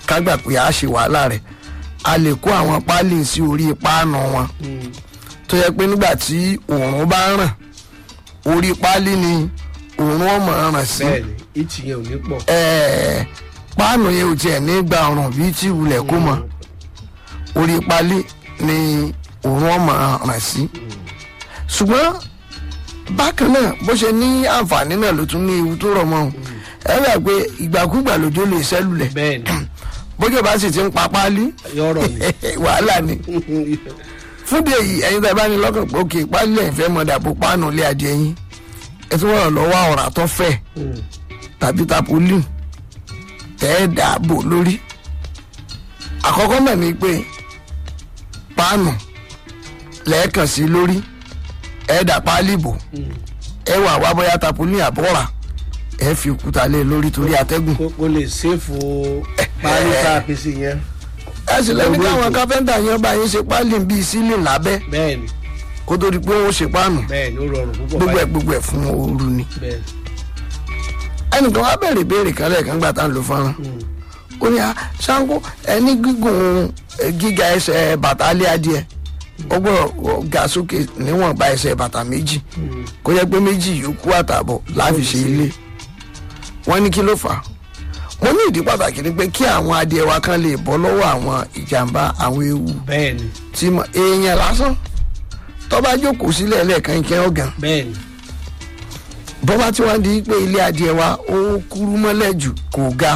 ká gbà pé a ṣe wàhálà rẹ̀ a lè kó àwọn páálí sí orí páànù wọn tó yẹ pé nígbà tí òòrùn bá ràn orí páálí ni òòrùn ọmọ ràn sí bẹ́ẹ̀ni ìtì yẹn ò ní pọ̀. ẹ̀ẹ́ páànù yẹn ò tiẹ̀ ní gba ọ̀rùn bíi tí wulẹ̀ kó mọ orí páálí ni òòrùn ọmọ ràn sí ṣùgbọ́n bákan náà bó ṣe ní àǹfààní náà ló tún ní ewu tó rọ̀ mọ́ ọ́n ẹ bẹ̀ pé ìgbàkúgbà lójó lè ṣẹ́lulẹ̀ bẹ́ẹ̀ni bójú bá sì ti ń pa páálí yọ̀rọ̀ ni. wàhálà ni fúdì èyí ẹ̀yin tẹ́ bá ní lọ́kàn pé òkè páálí ẹ̀ fẹ́ mọ dàbò páànù ilé adìẹ yín ẹ tún wọ́n lọ́wọ́ ọ̀rá tó fẹ̀ tàbí tapolí tẹ́ ẹ dàbò lórí àkọ́kọ́ náà ni pé páànù lẹ́ẹ̀kan sí lórí ẹ dà páálí bò ẹ wà wá bóyá tapolí àbọ̀rà ẹ fi òkúta lé lórí torí atẹ́gùn kó kó lè ṣèfò parí tá a fi sí yẹn. ẹ sì lẹ́ni káwọn káfẹ́ńtà yẹn bá yín ṣe páálí bíi sílìn lábẹ́ bẹ́ẹ̀ni kó tó di pé wọ́n ṣe páànù bẹ́ẹ̀ni ó rọrùn púpọ̀ gbogbo ẹ̀ gbogbo ẹ̀ fún ooru ni bẹ́ẹ̀ni. ẹnìkan wá bẹ̀rẹ̀ ìbéèrè kan lẹ́ẹ̀kan gbà tá à ń lo fọ́nrán ó ní a ṣáńkó ẹni gígùn eh, gíga ẹsẹ̀ bàtà alẹ́ adìẹ ó gbọ́dọ̀ ga sókè níwọ̀nba ẹsẹ̀ bàtà méjì kó jẹ́ pé méjì yòókù àtààbọ̀ láfi ṣe ilé wọ́n ní kí ló fà á wọ́n ní ìdí pàtàkì ni pé kí àwọn adìẹ wa kan lè bọ́ lọ́wọ́ àwọn ìjàmbá àwọn ewu bẹ́ẹ̀ni tí mo èèyàn lásán tó bá jókòó sílẹ̀ lẹ́ẹ̀kan ìkẹ́ ọ̀gàn bẹ́ẹ̀ni bọ́bá tí wọ́n di pé ilé adìẹ wa ó kúrú mọ́lẹ̀ jù kò ga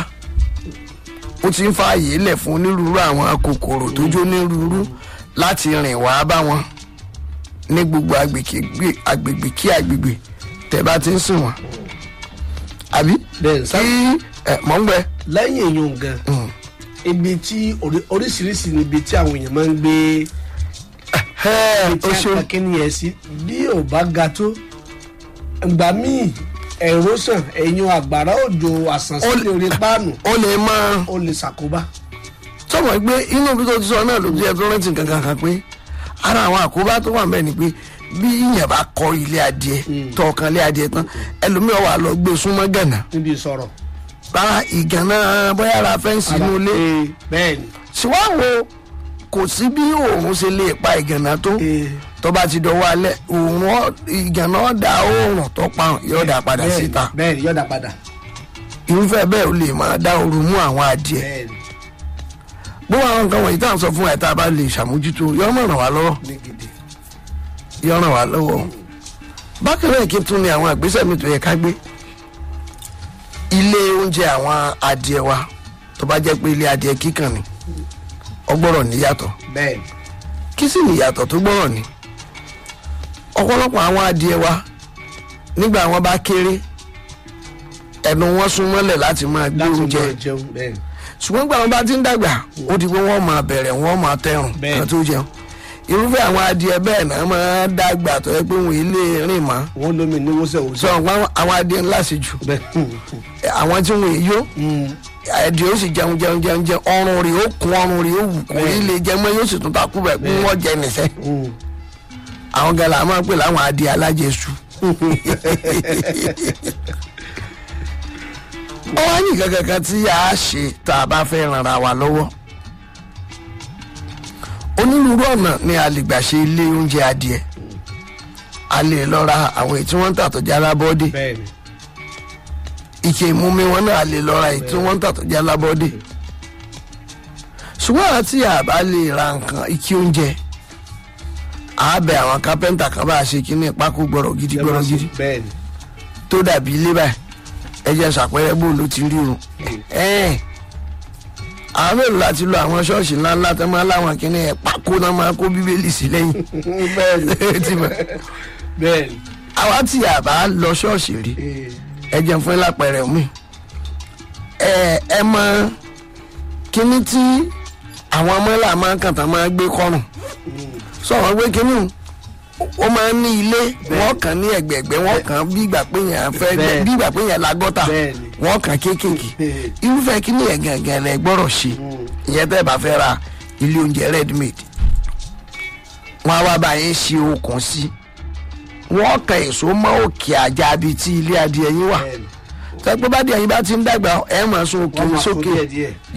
ó ti ń fa àyè lẹ̀ fún onírúurú àwọn kòkòrò tó jó onírúurú láti rìn wá bá wọn ní gbogbo agbègbè agbègbè kí agbègbè tẹ́ bá ti ń sìn wọ́n àbí bẹ́ẹ̀ni kí sá ẹ mọ̀ ń gbẹ lẹ́yìn èèyàn gan ibi tí orí- oríṣiríṣi níbi tí àwọn èèyàn máa ń gbé ẹ tí ó ṣe a kí ni ẹ sí bí ò bá ga tó ìgbà míì ẹ̀rọ sàn ẹ̀yìn àgbàrá òjò àsànsí Ó- orí páànù ó lè máa ó lè ṣàkóbá. sọmọ pé inú bí tó ti sọ náà ló jẹ tó rántí kankan kan pé ara àwọn àkóbá tó wà bẹ́ẹ̀ ni pé bí ìyẹn bá kọ ilé adìẹ tọkàn ilé adìẹ tán ẹlòmíràn wà lọ gbé súnmọ́ gànà níbi ìsọ̀rọ̀. rárá ìgànnà bóyá ara fẹ́ǹsì inú ilé Ee, bẹ́ẹ̀ni. ṣùgbọ́n kò sí bí òòrùn ṣe lè pa ìgànnà tó Ee, tó bá ti dọwọ́ alẹ́ òòrùn ọ- ìgànnà ọ̀dà òòrùn tó pa hàn yóò dà padà bẹ́ẹ̀ni, síta bẹ́ẹ̀ni yọ̀dà padà. irúfẹ́ bẹ́ẹ̀ ó lè máa dá ooru mú àwọn adìẹ bẹ́ẹ̀ni bó àwọn nǹkan wọ̀nyí tá à ń sọ fún ẹ̀ tá a bá lè ṣàmójútó yọ mọ̀ ràn wá lọ́wọ́ ní gidi. yọ ràn wá lọ́wọ́ bákan náà kí n tún ní àwọn ìgbésẹ̀ mi tó yẹ ká gbé ilé oúnjẹ àwọn adìẹ wa tó bá jẹ́ pé ilé adìẹ kíkan ni ó gbọ́dọ̀ níyàtọ̀ bẹ́ẹ̀ni kí sì níyàtọ̀ tó gbọ́dọ̀ ní ọ̀pọ̀lọpọ̀ àwọn adìẹ wa nígbà wọn bá kéré ẹnu wọn sún mọ́lẹ̀ láti máa gbé láti oúnjẹ máa jẹun bẹ́ẹ̀ni. ṣùgbọ́n gbà wọn bá ti ń dàgbà ó di pé wọ́n máa bẹ̀rẹ̀ wọ́n máa tẹrùn Bẹ́ẹ̀. kan tó jẹun irúfẹ́ àwọn adìẹ bẹ́ẹ̀ náà máa dàgbà tó yẹ pé wọn ilé rìn mọ́ wọ́n lómi ní wọ́sẹ̀ sọ wọ́sẹ̀. wọn àwọn adìẹ ńlá sí jù bẹ́ẹ̀ni. àwọn tí wọn yó adìẹ ó sì jẹun jẹun jẹun jẹun ọrùn rẹ̀ ó kún ọrùn rẹ̀ ó wù kò ní lè jẹ mọ́ yóò sì tún takú bẹ̀ kí wọ́n jẹ nìṣẹ́ àwọn gẹlẹ́ àwọn máa ń pè láwọn adìẹ alájẹsù ó wá ní nǹkan kankan tí a ṣe tá a bá fẹ́ ran ara wa lọ́wọ́ onírúurú ọ̀nà ni a lè gbà ṣe ilé oúnjẹ adìẹ a lè lọ ra àwọn èyí tí wọ́n ń tà tó jẹ́ alábọ́dé bẹ́ẹ̀ni. ike ìmúmi wọn náà a lè lọ ra èyí tí wọ́n ń tà tó jẹ́ alábọ́dé ṣùgbọ́n àti àbá lè ra nǹkan ike oúnjẹ a bẹ àwọn kápẹ́ńtà kan bá a ṣe kíní pákó gbọ́rọ̀ gidi gbọ́rọ̀ gidi bẹ́ẹ̀ni. tó dàbí ilé báyìí ẹ jẹ́ ṣàpẹẹrẹ bó ló ti rí o ẹ̀ẹ́n àwọn mélòó láti lo àwọn ṣọ́ọ̀ṣì ńláńlá tó máa láwọn kíní ẹ̀ pákó náà máa kó bíbélì sí lẹ́yìn bẹ́ẹ̀ni. Ti mọ̀. bẹ́ẹ̀ni. àwa tí a bá lọ ṣọ́ọ̀ṣì rí Ee, ẹ jẹun fún lápẹẹrẹ mi ẹ ẹ mọ kíní tí àwọn ọmọlá máa ń kàn tán máa gbé kọrùn sọ̀rọ̀ gbé kíní o ó máa ń ní ilé wọ́n kàn ní ẹ̀gbẹ̀gbẹ̀ wọ́n kàn bí ìgbà pé yẹn fẹ́ Bẹ́ẹ̀. bí ìgbà pé yẹn la gọ́tà Bẹ́ẹ̀ni. wọ́n kàn kéékèèké Bẹ́ẹ̀. irúfẹ́ kíní yẹn gàngàn lẹ gbọ́dọ̀ ṣe ìyẹn tẹ́ ẹ bá fẹ́ ra ilé oúnjẹ ready made wọ́n á wá bá yín ṣe okùn sí wọ́n kan èso mọ́ òkè àjà bíi tí ilé adìẹ yín wà bẹ́ẹ̀ni. tẹ́gbẹ́ bá di ẹ̀yin bá ti ń dàgbà ẹ̀ máa sún òkè wọ́n máa tó sókè díẹ̀ díẹ̀.